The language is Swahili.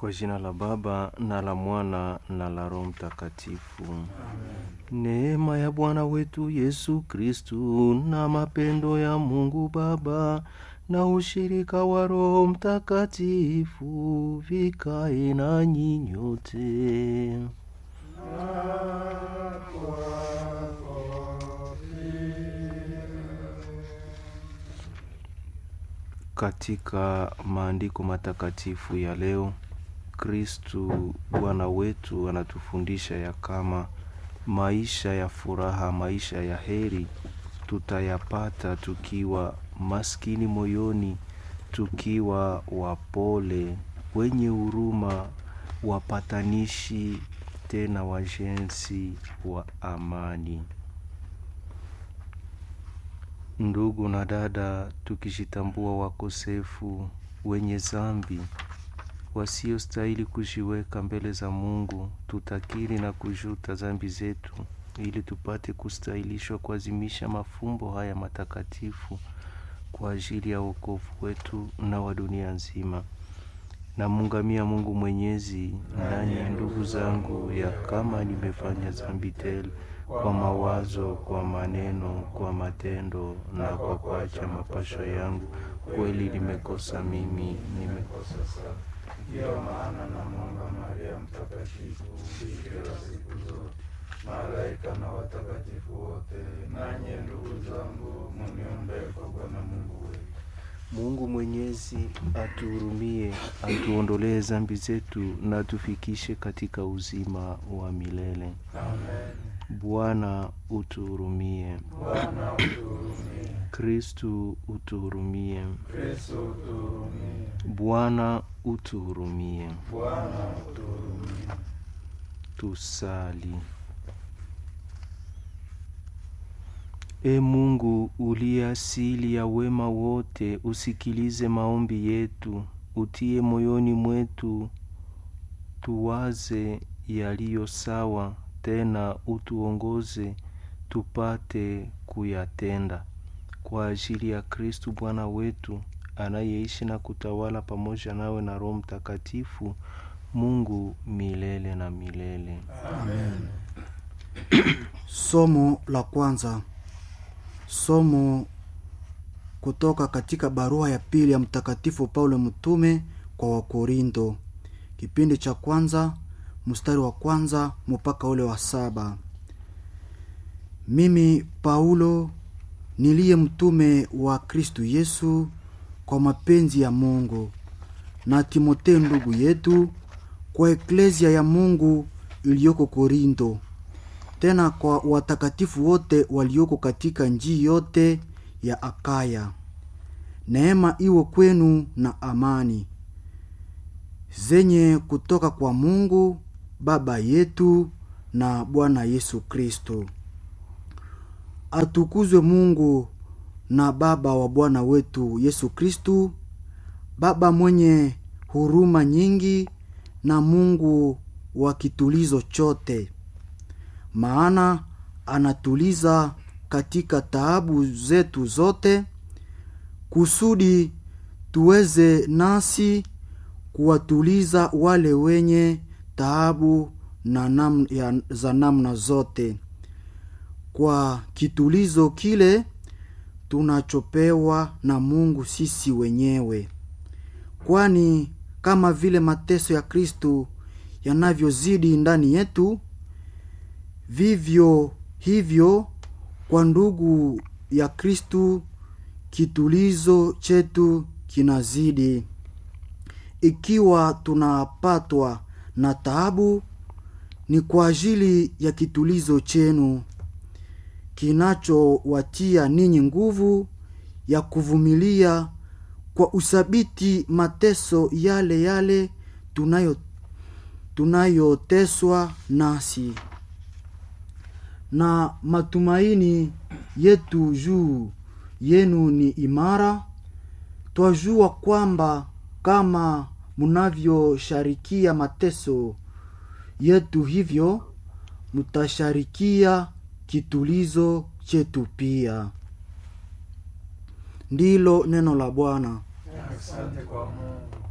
Kwa jina la Baba na la Mwana na la Roho Mtakatifu. Neema ya Bwana wetu Yesu Kristu na mapendo ya Mungu Baba na ushirika wa Roho Mtakatifu vikae nanyi nyote. Katika maandiko matakatifu ya leo, Kristu Bwana wetu anatufundisha ya kama maisha ya furaha, maisha ya heri tutayapata tukiwa maskini moyoni, tukiwa wapole, wenye huruma, wapatanishi, tena wajenzi wa amani. Ndugu na dada, tukijitambua wakosefu, wenye zambi, wasiostahili kujiweka mbele za Mungu, tutakiri na kujuta zambi zetu, ili tupate kustahilishwa kuazimisha mafumbo haya matakatifu kwa ajili ya wokovu wetu na wa dunia nzima. Namungamia Mungu Mwenyezi ndani ya ndugu zangu, ya kama nimefanya zambi tele kwa mawazo, kwa maneno, kwa matendo na kwa kuacha mapasho yangu, kweli nimekosa mimi, nimekosa sana. Ndiyo maana namwomba Maria Mtakatifu, bikira siku zote, malaika na watakatifu wote, nanye ndugu zangu, muniombee kwa Bwana Mungu wetu. Mungu Mwenyezi atuhurumie, atuondolee zambi zetu na atufikishe katika uzima wa milele. Amen. Bwana utuhurumie. Bwana utuhurumie. Kristu utuhurumie. Kristo utuhurumie. Bwana utuhurumie. Bwana utuhurumie. Tusali. E Mungu uliye asili ya wema wote, usikilize maombi yetu, utie moyoni mwetu tuwaze yaliyo sawa, tena utuongoze tupate kuyatenda, kwa ajili ya Kristu Bwana wetu anayeishi na kutawala pamoja nawe na Roho Mtakatifu, Mungu milele na milele. Amen. Somo la kwanza. Somo kutoka katika barua ya pili ya Mtakatifu Paulo mtume kwa Wakorinto, kipindi cha kwanza mstari wa kwanza mpaka ule wa saba. Mimi Paulo niliye mtume wa Kristu Yesu kwa mapenzi ya Mungu, na Timotheo ndugu yetu kwa eklezia ya Mungu iliyoko Korinto, tena kwa watakatifu wote walioko katika njii yote ya Akaya. Neema iwe kwenu na amani zenye kutoka kwa Mungu Baba yetu na Bwana Yesu Kristo. Atukuzwe Mungu na Baba wa Bwana wetu Yesu Kristu, Baba mwenye huruma nyingi na Mungu wa kitulizo chote, maana anatuliza katika taabu zetu zote, kusudi tuweze nasi kuwatuliza wale wenye taabu na nam, ya, za namna zote kwa kitulizo kile tunachopewa na Mungu sisi wenyewe, kwani kama vile mateso ya Kristu yanavyozidi ndani yetu, vivyo hivyo kwa ndugu ya Kristu kitulizo chetu kinazidi. Ikiwa tunapatwa na taabu, ni kwa ajili ya kitulizo chenu kinachowatia ninyi nguvu ya kuvumilia kwa usabiti mateso yale yale tunayo tunayoteswa nasi, na matumaini yetu juu yenu ni imara. Twajua kwamba kama mnavyosharikia mateso yetu, hivyo mtasharikia kitulizo chetu pia. Ndilo neno la Bwana. Asante kwa Mungu.